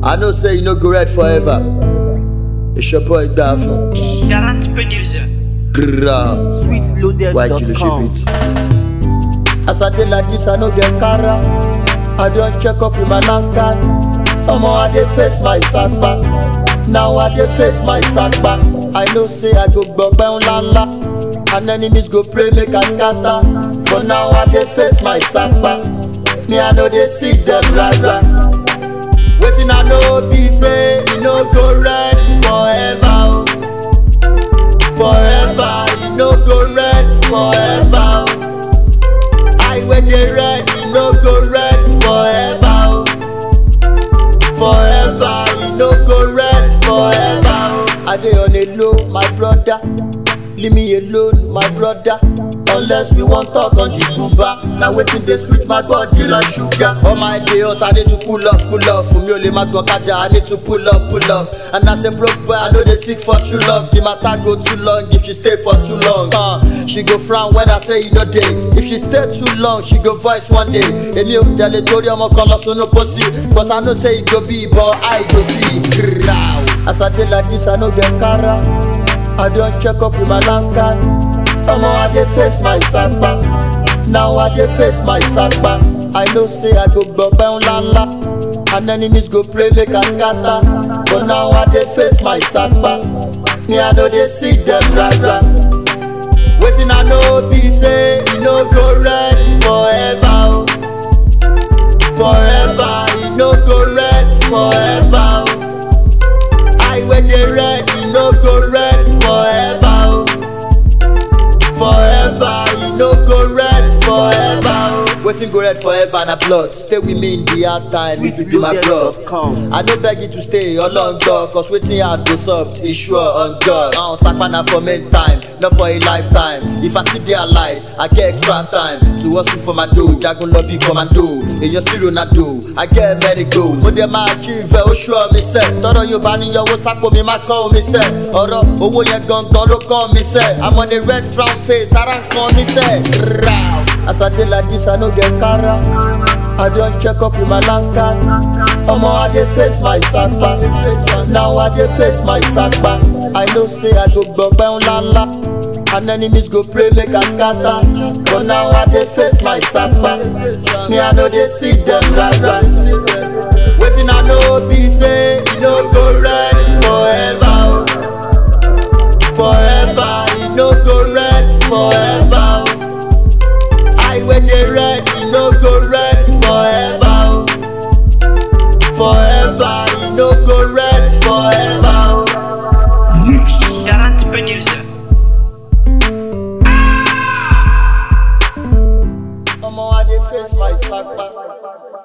I know say you no go red forever. It's your boy Dafo. Gallant producer. Grrrr. Why you sweetloaded.com. it? As I dey like this, I no get cara. I don check up with my last card. Omo, I dey face my sackback. Now I dey face my sackback. I know say I go gbọgbẹ́ ńlá ńlá. And enemies go pray make I scatter. But now I dey face my sackback. Me, I no dey see them rara. Wetin I know be say e no go red forever. o. Forever, e no go red forever. o. I wey dey red, e no go red forever. o. Forever, e no go red forever. o. I dey on a low, my brother. Leave me alone, my brother. Unless we wan talk on the Cuba. Na wetin dey sweet my body like sugar. All my day hot, I need to cool off, cool off. Fún mi ò lè má gbọ́ kádà, I need to pull up, pull up. And as a broke boy, I no dey seek for true love. The matter go too long if she stay for too long. Uh, she go frown when I say you no dey. If she stay too long, she go voice one day. Èmi ò tẹ̀lé torí ọmọ kan lọ sínú pósí. Cause I know say e go be but I go see. Grrrr. As I dey like this, I no get cara. I don check up with my last card. Omo, I dey face my sackback. Now I dey face my sackback. I know say I go gbọgbẹ́ ńlá ńlá. And enemies go pray make I scatter. But now I dey face my sackback. Me, I no dey see them rara. Wetin I know be say e no go red forever. o. Forever, e no go red forever. o. I wey dey red, e no go red forever. o. Forever, e no go red forever. o. Wetin go red forever na blood. Stay with me in the hard time if you be my blood. sweetloaded.com. I no beg you to stay along God Cause wetin hard go soft is sure on God uh, Sapa na for main time, not for a lifetime If I still dey alive, I get extra time To hustle for my dough, jagun lobby commando Èyàn sí Ronaldo, I get many goals Mo dẹ̀ máa achieve ẹ̀, ó ṣọ́ mi sẹ́ Tọ́rọ̀ yóò bá níyọwó sápò mi má kọ́ omi sẹ́ Ọ̀rọ̀ owó yẹn gangan ló kọ́ mi sẹ́ I'm on a red frown face, ara ń kan mi sẹ́ Rau. As I dey like this, I no get cara I don check up with my last card. Omo, I dey face my sackback. Now I dey face my sackback. I know say I go gbọgbẹ́ ńlá ńlá. And enemies go pray make I scatter. But now I dey face my sackback. Me, I no dey see them rara. Wetin I know be say e no go red forever. o. Forever, e no go red forever. o. I wey dey red, e no go red forever. o. Forever, e no go red forever. o. Gallant producer. Omo, I dey face my sackback.